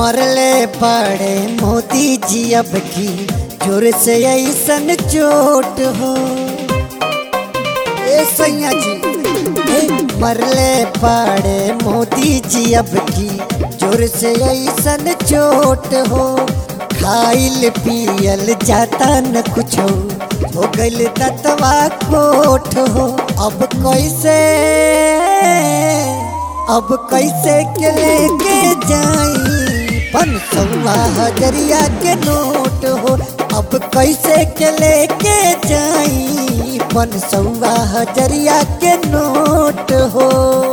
मरले पड़े मोदी जी अब की जोर से ऐसन चोट हो ए सैया जी ए, मरले पड़े मोदी जी अब की जोर से ऐसन चोट हो खाइल पियल जाता न कुछ हो गइल ततवा कोट हो अब कैसे अब कैसे के लेके जाई पन सौवा हजरिया के नोट हो अब कैसे के लेके जाई पन सौवा हजरिया के नोट हो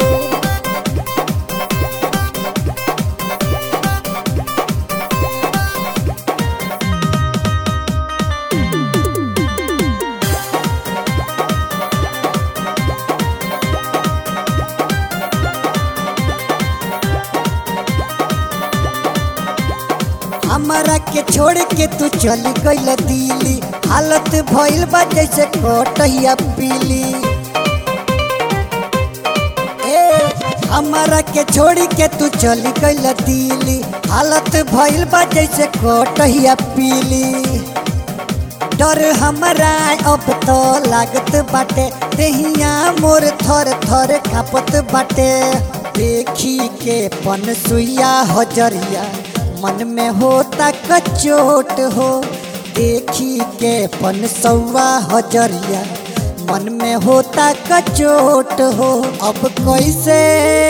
हमारा के छोड़ के तू चल गइल दिल्ली हालत भइल बा जैसे कोटहिया पीली ए हमारा के छोड़ के तू चल गइल दिल्ली हालत भइल बा जैसे कोटहिया पीली डर हमारा अब तो लागत बाटे देहिया मोर थर थर कापत बाटे देखी के पन सुइया हजरिया मन में होता कचोट हो देखी के पन सौवा हजरिया मन में होता कचोट हो अब कैसे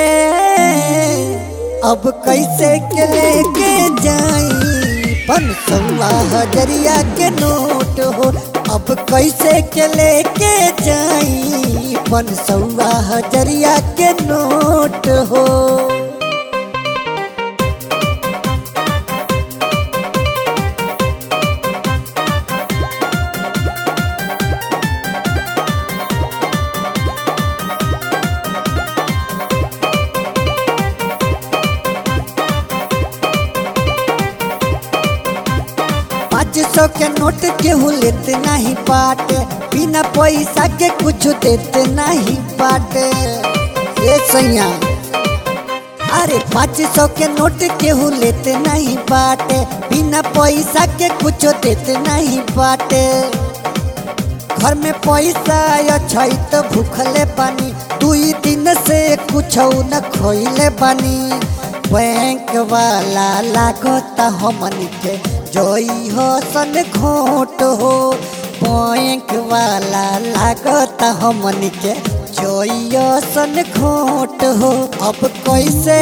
अब कैसे के लेके जाई पन सौवा हजरिया के नोट हो अब कैसे के लेके जाई पन सौवा हजरिया के नोट हो पाँच सौ के नोट केहू लेते नहीं बाटे बिना पैसा के कुछ देते नहीं बाटे ये सैया अरे पाँच सौ के नोट केहू लेते नहीं बाटे बिना पैसा के कुछ देते नहीं बाटे घर में पैसा अच्छा तो भूखले बानी दुई दिन से कुछ न खोइले बानी बैंक वाला लागता हमनी के जोई हो सन घोट हो बैंक वाला लागता हमनी के जोई हो सन घोट हो अब कैसे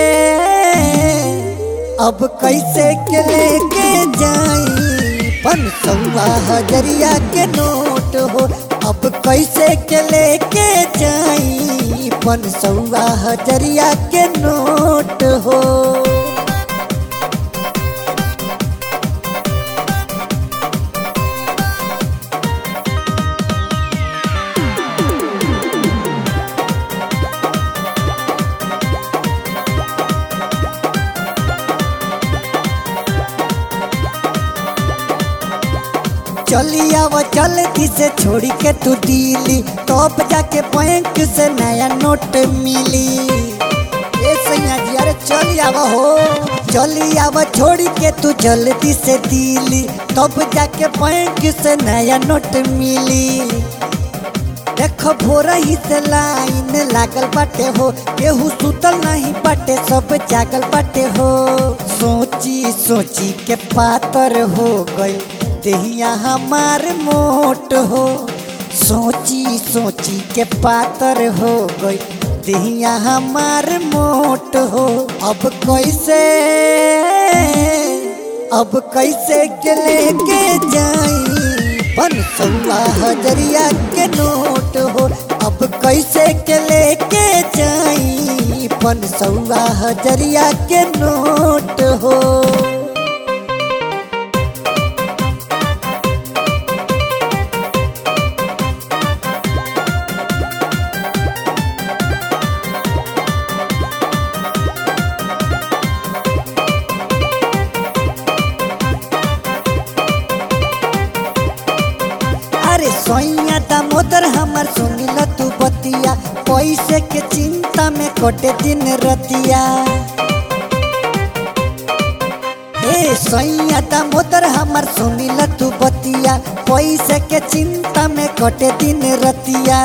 अब कैसे के लेके जाई पन सौवा हजरिया के नोट हो अब कैसे के लेके जाई पन सौवा हजरिया के नोट हो चली आव जल्दी से छोड़ी के तू दिली तब जाके बैंक से नया नोट मिली ए सैया जी अरे चली आव हो चली आव छोड़ी के तू जल्दी से दिली तब जाके बैंक से नया नोट मिली देखो भोरा ही से लाइन लागल बाटे हो केहू सुतल नहीं बाटे सब जागल बाटे हो सोची सोची के पातर हो गई देहिया हमार मोट हो सोची सोची के पातर हो गई देहिया हमार मोट हो अब कैसे अब कैसे के लेके जाई पन सौवा हजरिया के नोट हो अब कैसे के लेके जाई पन सौवा हजरिया के नोट हो अरे सोइया दामोदर हमर सुनिल तू बतिया पैसे के चिंता में कटे दिन रतिया ए सैया दामोदर हमर सुनिल तू बतिया पैसे के चिंता में कटे दिन रतिया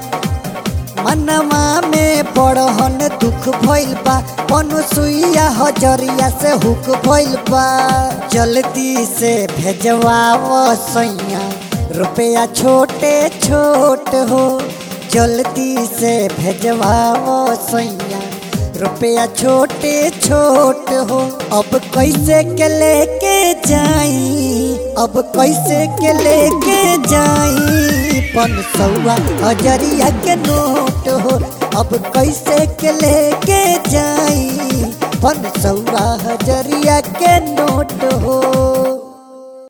मनवा में बड़हन दुख भइल बा पनु सुइया हजरिया से हुक भइल बा जल्दी से भेजवाओ सैया रुपया छोटे छोट हो जल्दी से भेजवाओ सैया रुपया छोटे छोट हो अब कैसे के लेके जाई अब कैसे के लेके जाई पन सौआ हजरिया के नोट हो अब कैसे के लेके जाई पन सौआ हजरिया के नोट हो